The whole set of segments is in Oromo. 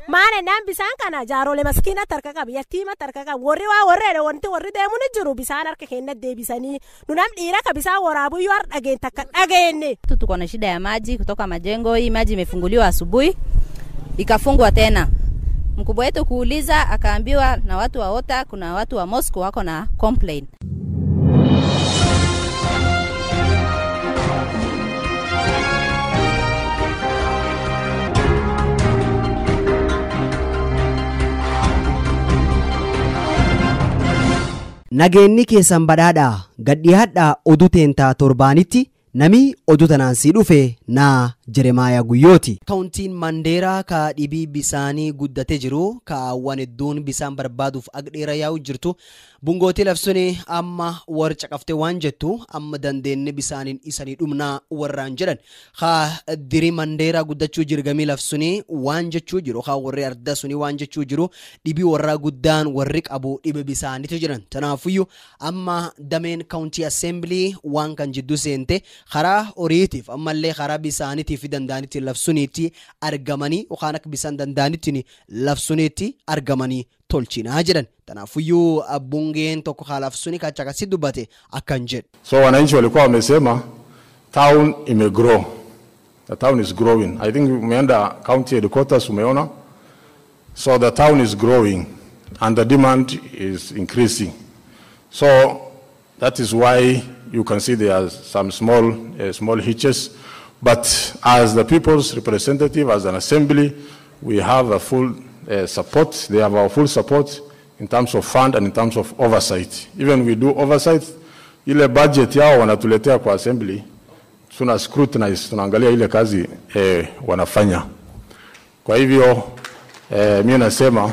maana naan bisaan kana jaarolee maskiinatti harka qaba yattiimatti harka qaba warri waa warreedha wanti warri deemu ni jiru bisaan harka keenyatti deebisanii nu nam dhiira ka bisaan waraabuyyuu har dhageen takka dhageenne. Tuko na shida ya maji kutoka majengo. Hii maji imefunguliwa asubuhi ikafungwa tena. Mkubwa wetu kuuliza, akaambiwa na watu wa OTA, kuna watu wa Moscow wako na complain. Nageenyi keessan badhaadhaa gadhiyaadhaa oduu teentaa torbaanitti nami oduu tanaan sii dhufe naa Jeremaayaa Guyyooti. Kaawuntiin Mandeeraa ka dhibii bisaanii guddatee jiru kaawwan hedduun bisaan barbaaduuf agdheera yaa'u jirtu bungootii labsuun amma war caqaftee waan jettu amma dandeenye bisaaniin isanii dhumnaa warraan jedhan haa diri Mandeeraa guddachuu jirgamii labsuun waan jechuu jiru haa warri arda suni waan jechuu jiru dhibii warraa guddaan warri qabu dhibe bisaaniitu jiran tanaafuyyuu amma dameen kaawuntii assembilii waan kan jidduu seente karaa horiitiif ammallee karaa bisaaniitiif fi danda'anitti labsuniitti argamanii yookaan akka bisaan danda'anitti labsuniitti argamanii tolchinaa jedhan tanaafuyyuu bungeen tokko haa labsuni kacha akkasii dubbate akkan jedhu. So wananchi walikuwa wamesema town imegrow. The town is growing. I think umeenda county headquarters umeona. So the town is growing and the demand is increasing. So that is why you can see there are some small uh, small hitches. But as the people's representative, as an assembly, we have a full uh, support. They have our full support in terms of fund and in terms of oversight. Even we do oversight, ile budget yao wanatuletea kwa assembly, tuna scrutinize, tunaangalia ile kazi eh, wanafanya. Kwa hivyo eh, mimi nasema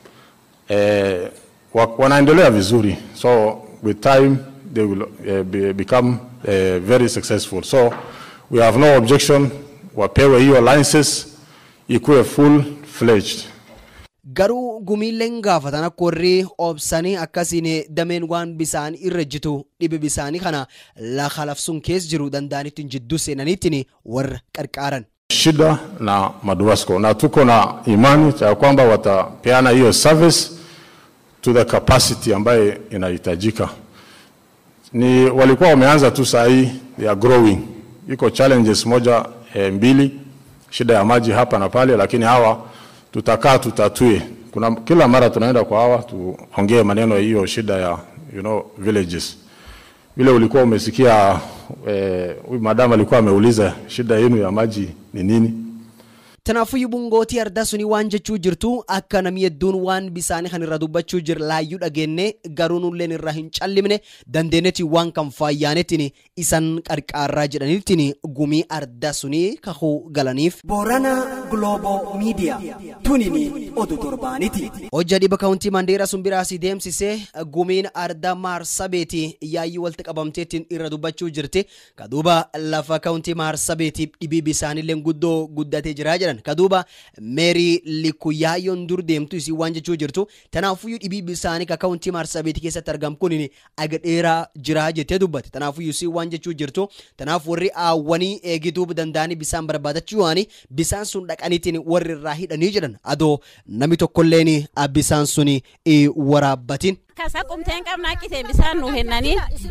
eh, wa- wanaendelea vizuri, so with time they will uh, be, become uh, very successful. So we have no objection, wapewe hiyo licenses ikuwe full fledged. Garuu gumiileen gaafatan akka warri obsanii akkasiin dameen waan bisaan irra jitu dhibe bisaanii kana lafa labsuun keessa jiru danda'anittiin jidduu seenaniittiin warra qarqaaran. shida na MADUWASCO na tuko na imani ya kwamba watapeana hiyo service to the capacity ambaye inahitajika. Ni walikuwa wameanza tu saa hii, they are growing. Iko challenges moja e, mbili, shida ya maji hapa na pale, lakini hawa tutakaa tutatue. Kuna kila mara tunaenda kwa hawa tuongee maneno ya hiyo shida ya you know, villages vile ulikuwa umesikia eh, huyu madam alikuwa ameuliza shida yenu ya maji ni nini? Tanaafuyyuu bungootii ardaa suni waan jechuu jirtu akka namni hedduun waan bisaanii kan irra dubbachuu jir laayyuu dhageenne garuu nulleen irraa hin callimne dandeenyetti waan kan faayyaanetiin isan qarqaarraa jedhanittiin gumii ardaa suni kahuu galaniif. Boorana Global Media tunini oduu torbaaniti. Hojja dhiba kaawuntii Mandeeraa sun biraasii deemsisee gumiin ardaa maarsabeeti yaayyuu walitti qabamteettiin irra dubbachuu jirti. Kaduuba lafa kaawuntii maarsabeetiif dhibii bisaaniillee guddoo guddatee jira jedhan. Kaduuba meerii likuyaayoon dur deemtu isii waan jechuu jirtu. Tanaafuyyuu dhibii bisaanii ka kaawuntii maarsabeetii keessatti argamu kun aga dheeraa jira jettee dubbate. Tanaafuyyuu isii waan jechuu jirtu. Tanaaf warri aawwanii eegituu danda'anii bisaan barbaadachuu waani bisaan sun dhaqaniitiin warri irraa hidhanii jedhan. Adoo namni tokkolleen bisaan suni waraabbatin. Akkasa qumteen qabna qiseen bisaan nu kennanii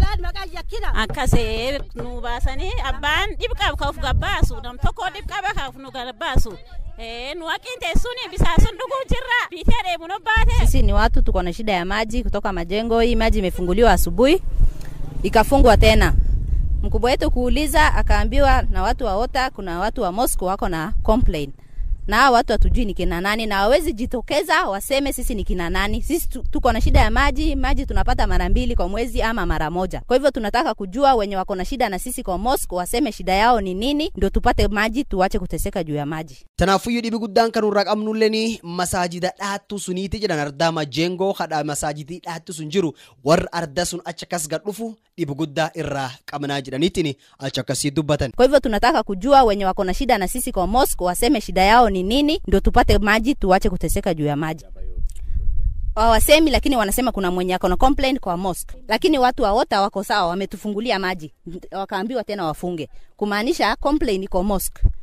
akkasee nu baasanii abbaan dhibqab ka of gabbaasu nam tokko dhibqaba ka of nu gabbaasu nu haqiin teessuun bisaan sun dhuguu jirra biitee deemu nu baate. Sisi ni watu tuko na shida ya maji kutoka majengo. Hii maji imefunguliwa asubuhi ikafungwa tena. Mkubwa wetu kuuliza, akaambiwa na watu wa OTA, kuna watu wa Moscow wako na complain na hao watu hatujui ni kina nani na hawezi jitokeza waseme sisi ni kina nani. Sisi tu- tuko na shida ya maji, maji tunapata mara mbili kwa mwezi ama mara moja. Kwa hivyo tunataka kujua wenye wako na shida na sisi kwa Moscow waseme shida yao ni nini, ndio tupate maji, tuache kuteseka juu ya maji. Tanaafuyyuu dhibi guddaan kan irraa qabnulleen masaajida dhaattu suniiti jedhan ardaa majengoo hadha masaajidii dhaattu sun jiru warra arda sun achi akkas gad dhufu dhibi guddaa irraa qabnaa jedhaniitiin achi akkasii dubbatan. Kwa hivyo tunataka kujua wenye wako na shida na sisi kwa Moscow waseme shida yao ni nini, ndio tupate maji, tuache kuteseka juu ya maji. Hawasemi, lakini wanasema kuna mwenye ako na complaint kwa mosque, lakini watu wa OTA wako sawa, wametufungulia maji, wakaambiwa tena wafunge, kumaanisha complaint iko mosque.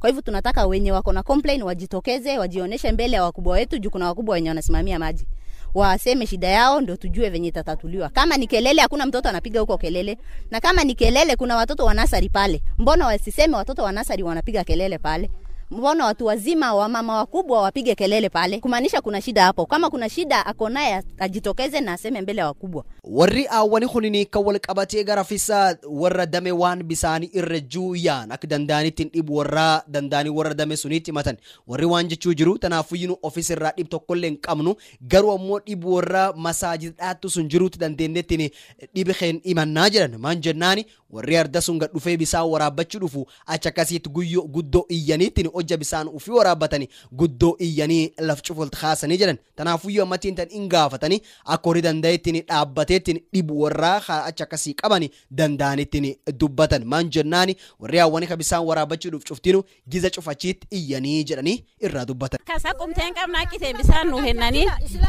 kwa hivyo tunataka wenye wako na complain wajitokeze wajionyeshe mbele ya wakubwa wetu juu kuna wakubwa wenye wanasimamia maji waseme shida yao ndio tujue venye itatatuliwa kama ni kelele hakuna mtoto anapiga huko kelele na kama ni kelele kuna watoto wa nasari pale mbona wasiseme watoto wa nasari wanapiga kelele pale mbona watu wazima wamama wakubwa wapige kelele pale kumaanisha kuna shida hapo kama kuna shida ako naye ajitokeze na aseme mbele ya wakubwa warri aawwani kunini kan wal qabatee gara fisa warra dame waan bisaanii irra juuyaan akka danda'anittiin dhibu warra danda'anii warra dame suniitti himatan warri waan jechuu jiru tanaafuyyinu ofis irraa dhib tokkollee hin qabnu garuu ammoo dhibu warra masaajidhaattu sun jiruutti dandeenyettiin dhibi keen himannaa jedhan maan jennaani warri arda sun gad dhufee bisaan waraabbachuu dhufu achi akkasiitti guyyoo guddoo iyyaniittiin hojja bisaan ufii waraabbatanii guddoo iyyanii laf cufulti kaasanii jedhan tanaafuyyuu ammattiin tan hin gaafatanii akka horii danda'ettiin dhaabbateettiin dhibu warraa haa achi akkasii qabani danda'anittiin dubbatan maan jennaani warri hawwanii ka bisaan waraabbachuudhuuf cuftinu giza cufachiitti iyyanii jedhanii irraa dubbatan. Kasa qumteen qabna akkiteen bisaan nu hennanii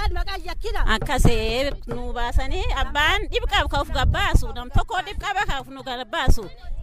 akkasee nu baasanii abbaan dhibqaaf ka uf gabbaasu nam tokko dhibqaba ka uf nu gabbaasu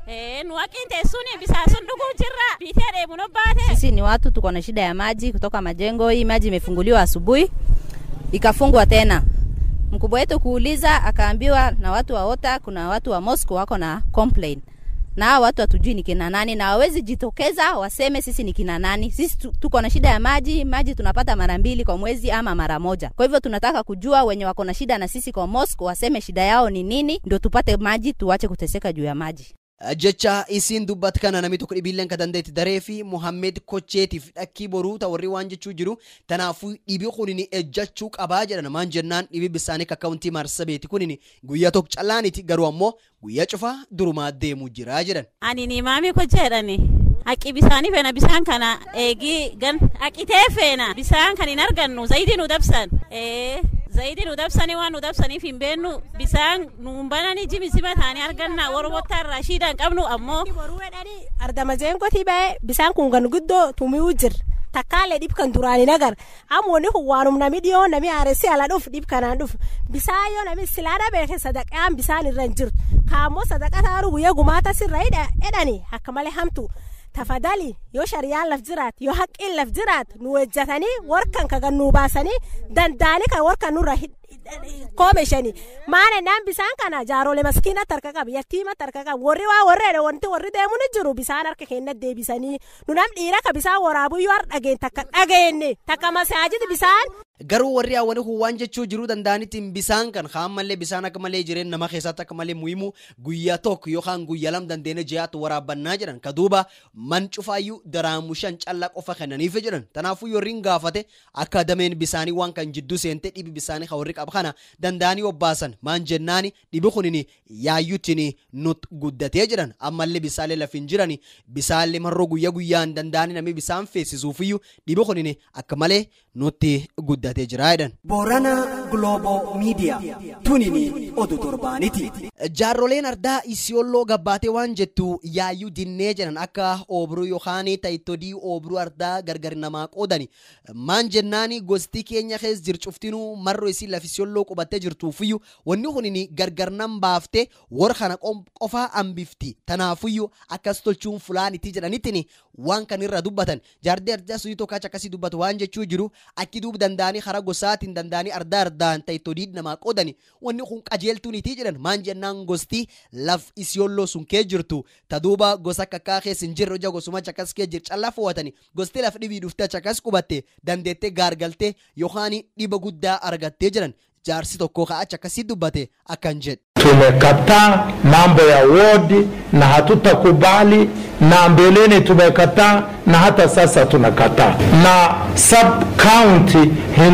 nu haqiinte suni bisaan sun dhuguu jirra biitee deemu no baate. sisi ni watu tuko na shida ya maji kutoka majengo hii maji imefunguliwa asubuhi ikafungwa tena mkubwa wetu kuuliza akaambiwa na watu wa ota kuna watu wa moscow wako na complain na hao watu hatujui ni kina nani na hawawezi jitokeza waseme sisi ni kina nani sisi tu- tuko na shida ya maji maji tunapata mara mbili kwa mwezi ama mara moja kwa hivyo tunataka kujua wenye wako na shida na sisi kwa moscow waseme shida yao ni nini ndio tupate maji tuache kuteseka juu ya maji jecha isiin dubbat kana namni tokko dhibiilleen ka dandeetti daree fi muhammed kocheetiif dhakkii boruu ta warri waan jechuu jiru tanaafuu dhibi kunini ejjachuu qabaa jedhan maan jennaan dhibi bisaanii kakkaawuntii maarsabeeti kunini guyyaa tokko callaaniti garuu ammoo guyyaa cufaa durumaa deemuu jira jedhan ani ni maami ko jedhani haqi bisaanii feena bisaan kana eegii gan haqitee feena bisaan kan hin argannu zayidii nu dabsan ee zayidii nu dabsanii waan nu dabsaniif hin beennu bisaan nuun bananii jimisima taanii arganna oromotta irraa shiida hin qabnu ammoo boruu jedhanii ardama jeengotii ba'e bisaan kun gan guddoo tumiyuu jir takkaalee dhib kan duraan hin agar ammoonni kun waanum nami dhiyoo nami haaressi ala dhuf dhib kanaan dhuf bisaan yoo nami silaa dhabeeke sadaqaan bisaan irra hin jirtu kaammoo sadaqa taaru guyyaa gumaata sirra jedhani akka malee hamtu tafadali yoo shariyaan laf jiraat yoo haqqiin laf jiraat nu wejjatanii warkan kagan nuu baasanii danda'anii kan warkan nurra hid- koomeshani maana naan bisaan kana jaarole maskiina tarka qaba yattiima tarka qaba warri waa warreedha wanti warri deemu ni jiru bisaan harka keenya deebisanii nu nam dhiira ka bisaan waraabuu yoo har dhageen takka dhageenne takka masaajidi bisaan garuu warri hawwanii kun waan jechuu jiruu danda'anittiin bisaan kan kaan malee bisaan akka malee jireen nama keessatti akka malee muhimu guyyaa tokko yookaan guyyaa lam dandeenya ji'aatu waraabbannaa jedhan ka duuba man cufaayyuu daraamu shan callaa qofa kennaniif jedhan tanaafuu yorriin gaafate akka dameen bisaanii waan kan jidduu seente dhibi bisaanii ka warri qaba kana danda'anii obbaasan maan jennaani dhibi kunini yaayyuttiin nut guddatee jedhan ammallee bisaalee laf hin jirani bisaalee marroo guyyaa guyyaan danda'anii namni bisaan feesisuufiyyuu dhibi kunini akka malee nutti guddatee jira jedhan. Boorana Global Media tunini oduu torbaaniti. jaarroleen ardaa isiyolloo gabbaatee waan jettu yaayyuu dinnee jedhan akka oobruu yookaan tayitodii oobruu ardaa gargar namaa qoodani maan jennaani gosti keenya keessa jir cuftinuu marro isii lafi isiyolloo qubattee jirtuufiyyuu wanni kunini gargar nan baaftee warra kana qom- qofaa hambifti tanaafiyyuu akkas tolchuun fulaaniti jedhanittiin waan kan irra dubbatan jaardee ardaa suyii tokko achi akkasii dubbatu waan jechuu jiru akki duub danda'anii karaa gosaatiin danda'anii ardaa ardaan tayitodii namaa qoodani wanni kun qajeeltuuniti jedhan maan jennaan gosti laf isiyolloo sun kee jirtu ta duuba gosa akka akkaa keessa hin jirre hojja gosuma achi akkas kee jir callaa fo'atani gosti laf dhibii dhuftee achi akkas qubatte dandeettee gaargaltee yookaan dhiba guddaa argattee jedhan jaarsi tokko kaa achi akkasii dubbate akkan jedhe. tumekataa mambo ya wodi na hatutakubali na mbeleni tumekataa na hata sasa tunakataa na sub county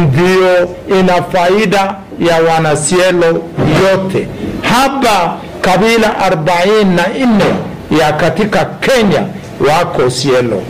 ndio ina faida ya wanasielo yote hapa kabila 44 ya katika kenya wako sielo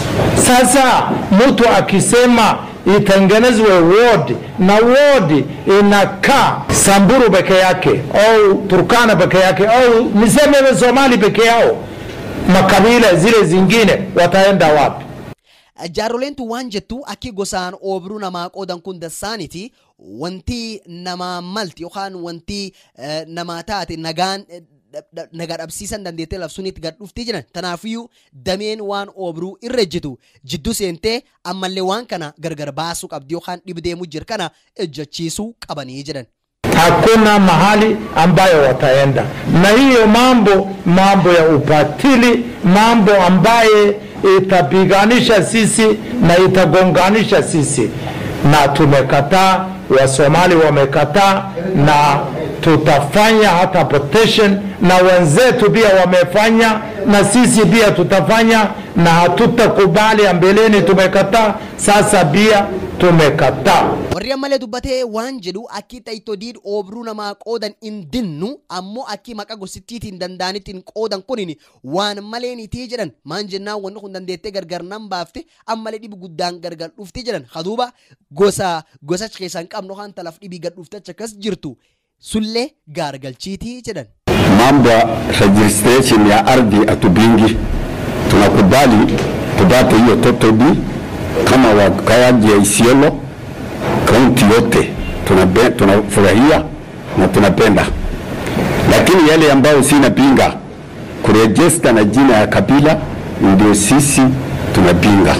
sasa mtu akisema itengenezwe wodi na wodi inakaa Samburu peke yake au Turkana peke yake au niseme Somali peke yao, makabila zile zingine wataenda wapi? jaaroleentu waan jettu akki gosaan oobruu namaa qoodan kun dassaaniti wanti namaa malti yookaan wanti eh, namaa taate nagaan eh, nagaa dhabsiisan dandeettee labsuunitti gad dhuftee jiran tanaafiyyuu dameen waan oobruu irra ejjitu jidduu seentee ammallee waan kana gargar baasuu qabdi yookaan dhibdeemu jir kana ejjachiisuu qabanii jedhan. hakuna mahali ambayo wataenda na hiyo mambo mambo ya upatili mambo ambaye itapiganisha sisi na itagonganisha sisi na tumekataa wasomali wamekataa na tutafanya hata protection na wenzetu pia wamefanya na sisi pia tutafanya na hatutakubali ambeleni tumekataa sasa pia tumekataa warri ammallee dubbatee waan jedhu akki tayitodiin oobruu namaa qoodan hin dinnu ammoo akki maqa gosittiitiin danda'anittiin qoodan kunin waan maleenitii jedhan maan jennaan wanni kun dandeettee gargar nan baafte ammalee dhibi guddaan gargar dhufti jedhan haduuba gosa gosa keessaa hin qabnu kan talaf dhibii gad dhufte akkas jirtu sullee gaargalchiitii jedhan. mambo ya registration ya ardhi hatupingi, tunakubali tupate hiyo totodi kama wakaaji ya Isiolo kaunti yote tunabe- tunafurahia na tunapenda, lakini yale ambayo sinapinga kurejesta na jina ya kabila ndio sisi tunapinga,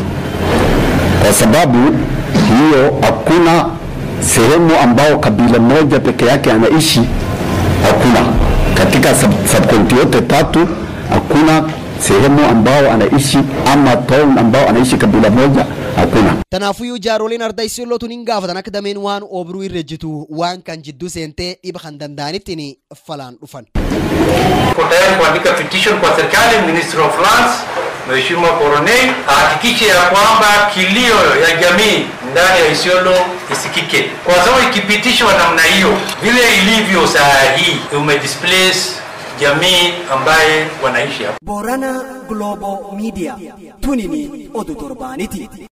kwa sababu hiyo hakuna sehemu ambao kabila moja peke yake anaishi, hakuna katika sub, subcounty yote tatu, hakuna sehemu ambao anaishi ama town ambao anaishi kabila moja, hakuna. Tanaafuyyuu jaaroliin arda isioloo tun hin gaafatan akka dameen waan oobruu irra jitu waan kan jidduu seentee dhiba kan danda'anittiin falaan dhufan. Tuko tayari kuandika petition kwa serikali, Ministry of Lands, Mheshimiwa Koronel ahakikishe ya kwamba kilio ya jamii ndani ya Isiolo isikike, kwa sababu ikipitishwa namna hiyo vile ilivyo saa hii umedisplace jamii ambaye wanaishi hapa. Borana Global Media. Tunini oduu torbaaniti.